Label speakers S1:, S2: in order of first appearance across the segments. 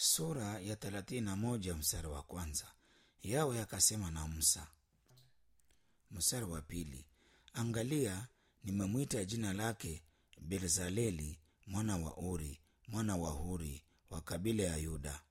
S1: sura ya thelathini na moja mstari wa kwanza yawe akasema na musa mstari wa pili angalia nimemwita jina lake bezaleli mwana wa uri mwana wa huri wa kabila ya yuda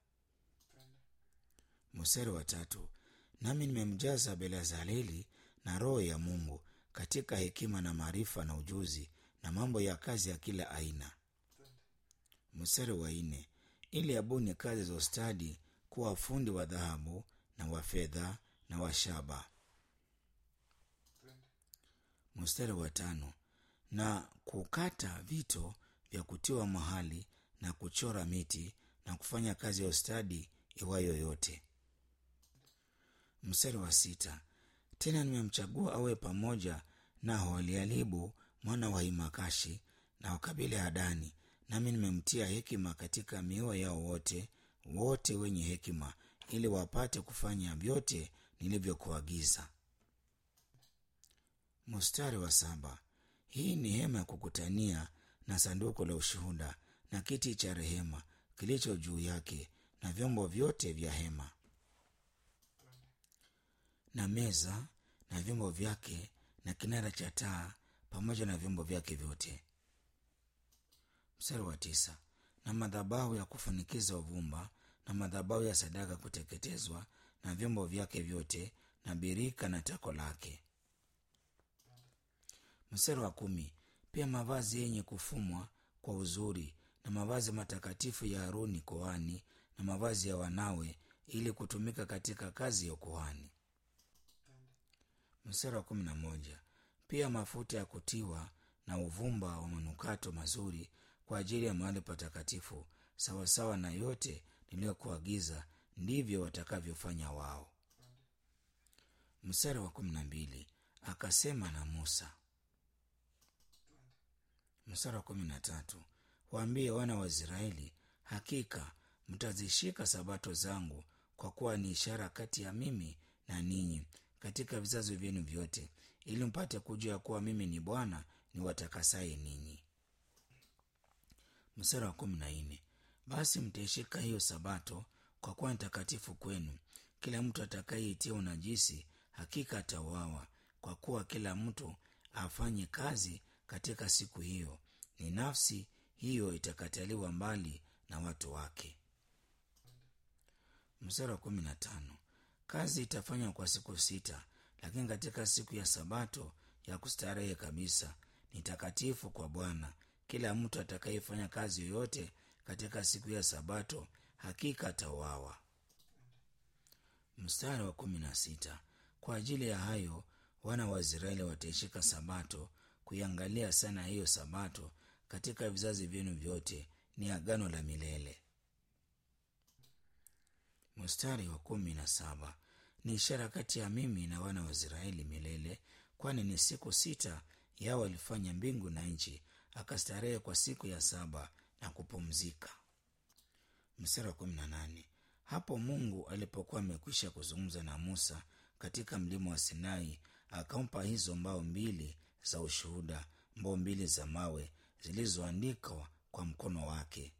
S1: mstari wa tatu nami nimemjaza belazaleli na roho ya mungu katika hekima na maarifa na ujuzi na mambo ya kazi ya kila aina mstari wa nne ili abuni kazi za ustadi kuwa fundi wa dhahabu na wa fedha na wa shaba mstari wa tano na kukata vito vya kutiwa mahali na kuchora miti na kufanya kazi ya ustadi iwayo yote mstari wa sita tena nimemchagua awe pamoja na hoalialibu mwana wa imakashi na wakabila ya dani nami nimemtia hekima katika mioyo yao wote wote wenye hekima ili wapate kufanya vyote nilivyokuagiza mstari wa saba hii ni hema ya kukutania na sanduku la ushuhuda na kiti cha rehema kilicho juu yake na vyombo vyote vya hema na meza na vyombo vyake na kinara cha taa pamoja na vyombo vyake vyote mstari wa tisa na madhabahu ya kufunikiza uvumba na madhabahu ya sadaka kuteketezwa na vyombo vyake vyote na birika na tako lake mstari wa kumi pia mavazi yenye kufumwa kwa uzuri na mavazi matakatifu ya haruni koani na mavazi ya wanawe ili kutumika katika kazi ya ukuhani mstari wa kumi na moja pia mafuta ya kutiwa na uvumba wa manukato mazuri kwa ajili ya mahali patakatifu sawasawa na yote niliyokuagiza ndivyo watakavyofanya wao mstari wa kumi na mbili akasema na musa mstari wa kumi na tatu waambie wana wa israeli hakika mtazishika sabato zangu kwa kuwa ni ishara kati ya mimi na ninyi katika vizazi vyenu vyote ili mpate kujua kuwa mimi ni bwana ni watakasaye ninyi mstari wa kumi na nne basi mtaishika hiyo sabato kwa kuwa ni takatifu kwenu kila mtu atakayeitia unajisi hakika atauawa kwa kuwa kila mtu afanye kazi katika siku hiyo ni nafsi hiyo itakataliwa mbali na watu wake mstari wa kumi na tano kazi itafanywa kwa siku sita lakini katika siku ya sabato ya kustarehe kabisa ni takatifu kwa bwana kila mtu atakayefanya kazi yoyote katika siku ya sabato hakika atauawa mstari wa kumi na sita kwa ajili ya hayo wana wa israeli wataishika sabato kuiangalia sana hiyo sabato katika vizazi vyenu vyote ni agano la milele mstari wa kumi na saba ni ishara kati ya mimi na wana wa israeli milele kwani ni siku sita yao walifanya mbingu na nchi akastarehe kwa siku ya saba na kupumzika mstari wa kumi na nane hapo mungu alipokuwa amekwisha kuzungumza na musa katika mlima wa sinai akampa hizo mbao mbili za ushuhuda mbao mbili za mawe zilizoandikwa kwa mkono wake